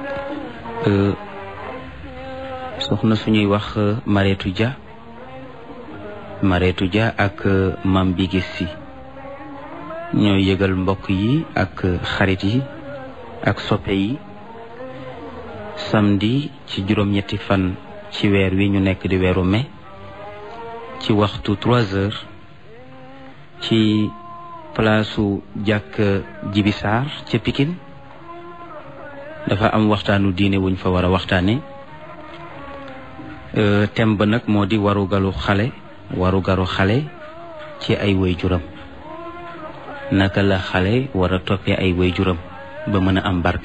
soxna suñuy wax Mareetu Dia Mareetu Dia ak Mam Bigis si ñooy yëgal mbokk yi ak xarit yi ak soppe yi samedi ci juróom-ñetti fan ci weer wi ñu nekk di weeru mai ci waxtu trois heures ci palaasu jàkk jibisaar ca Pikine dafa am waxtaanu diine wuñ fa war a waxtaane thème ba nag moo di warugalu xale warugaru xale ci ay waajuram naka la xale war a toppee ay waajuram ba mën a am barke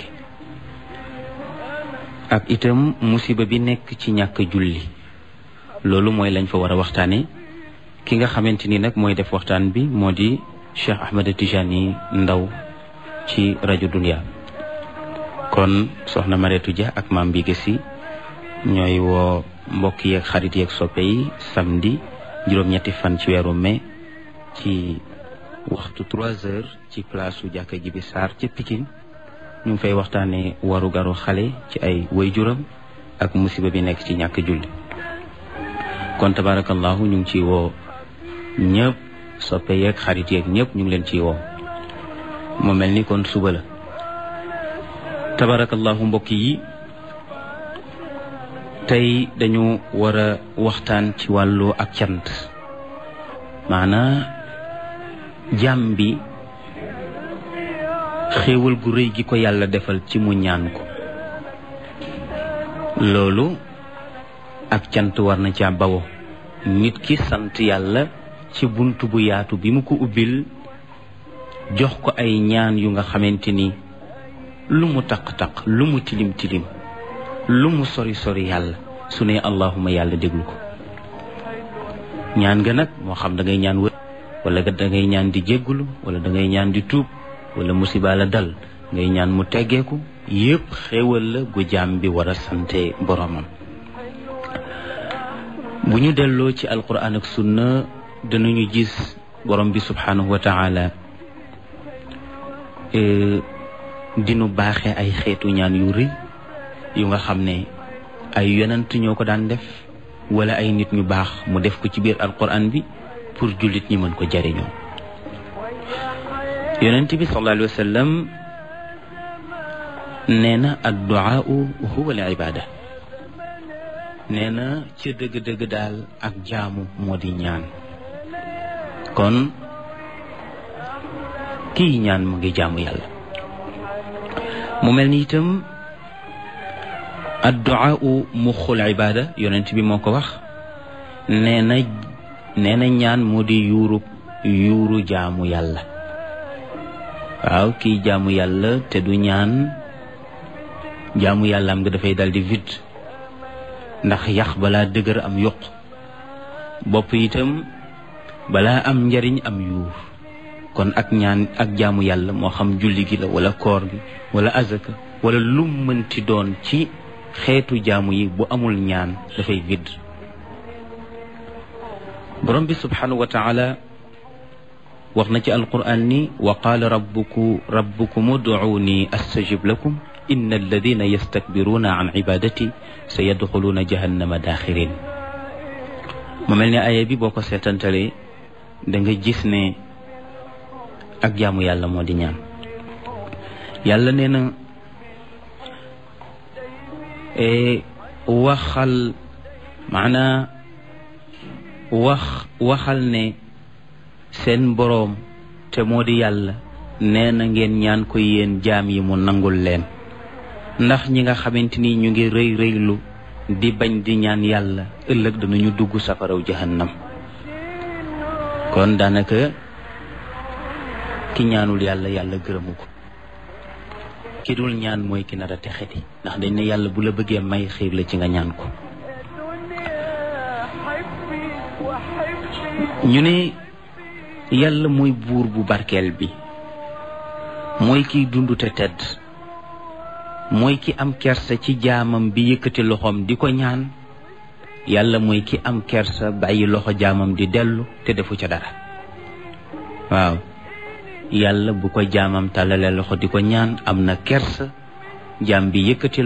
ak itam musiba bi nekk ci ñàkk julli loolu mooy lañ fa war a waxtaane ki nga xamante ni nag mooy def waxtaan bi moo di Cheikh Ahmed Tijani Ndaw ci rajo Dunia kon soxna Mareetu Dia ak maam bi gësi ñooy woo mbokk yeeg xarit yeeg soppe yi samedi juróom-ñetti fan ci weeru mai ci waxtu trois heures ci place su jàkka ji bi Sarr ca Pikine ñu ngi fay waxtaanee waru garu xale ci ay waajuram ak musiba bi nekk ci ñàkk julli kon tabarakallahu ñu ngi ciy woo ñëpp soppe yeeg xarit yeeg ñëpp ñu ngi leen ciy woo mu mel ni kon suba la tabarakallahu mbokk yi tey dañu war a waxtaan ci wàllu ak cant maanaa jàmm bi xéewal gu rëy gi ko yàlla defal ci mu ñaan ko loolu ak cant war na ca bawo nit ki sant yàlla ci bunt bu yaatu bi mu ko ubbil jox ko ay ñaan yu nga xamante ni lu mu taq-taq lu mu tilim tilim lu mu sori sori yàlla su ne allahuma yàlla déglu ko ñaan nga nag moo xam da ngay ñaan wër wala da ngay ñaan di jéggulu wala da ngay ñaan di tuub wala musiba la dal ngay ñaan mu teggeeku yépp xéewal la gu jaam bi war a sante boromam bu ñu delloo ci alquran ak sunna danañu gis borom bi subhanahu wa taala dinu baaxe ay xeetu ñaan yu rëy yu nga xam ne ay yonent ñoo ko daan def wala ay nit ñu baax mu def ko ci biir alquran bi pour jullit ñi mën ko jariñoo yonent bi sallallahu alayhi wa sallam nee na adduaau huwa al ibada nee na ca dëgg-dëgg daal ak jaamu moo di ñaan kon kii ñaan mu ngi jaamu yàlla mu mel ni itam adduaau muxul ibada yonent bi moo ko wax nee na nee na ñaan moo di yuuru yuuru jaamu yàlla waaw kii jaamu yàlla te du ñaan jaamu yàlla am nga dafay dal di vide ndax yax balaa dëgër am yokk bopp itam balaa am njariñ am yuur kon ak ñaan ak jaamu yàlla moo xam julli gi la wala koor gi wala azaka wala lu mënti doon ci xeetu jaamu yi bu amul ñaan dafay vide borom bi subhanahu wa taala wax na ci alquran ni wa qaala rabbuku rabbukum ud'uuni astajib lakum inna alladina yastakbiruuna an ibadati sa yadxuluuna jahannama daaxirin mu mel ni aaya bi boo ko seetantalee da nga gis ne ak jaamu yàlla moo di ñaan yàlla nee na waxal maanaa wax waxal ne seen boroom te moo di yàlla nee na ngeen ñaan ko yéen jaam yi mu nangul leen ndax ñi nga xamante ni ñu ngi rëy rëylu di bañ di ñaan yàlla ëllëg danañu dugg safaraw jahannam kon daanaka ki ñaanul yàlla yàlla gërëmu ko ki dul ñaan mooy ki nar a texeti ndax dañ ne yàlla bu la bëggee may xiir la ci nga ñaan ko ñu ne yàlla mooy buur bu barkeel bi mooy kiy dund te tedd mooy ki am kersa ci jaamam bi yëkkati loxoom di ko ñaan yàlla mooy ki am kersa bàyyi loxo jaamam di dellu te defu ca dara waaw yàlla bu ko jaamam tàllalee loxo di ko ñaan am na kersa jaam bi yëkkati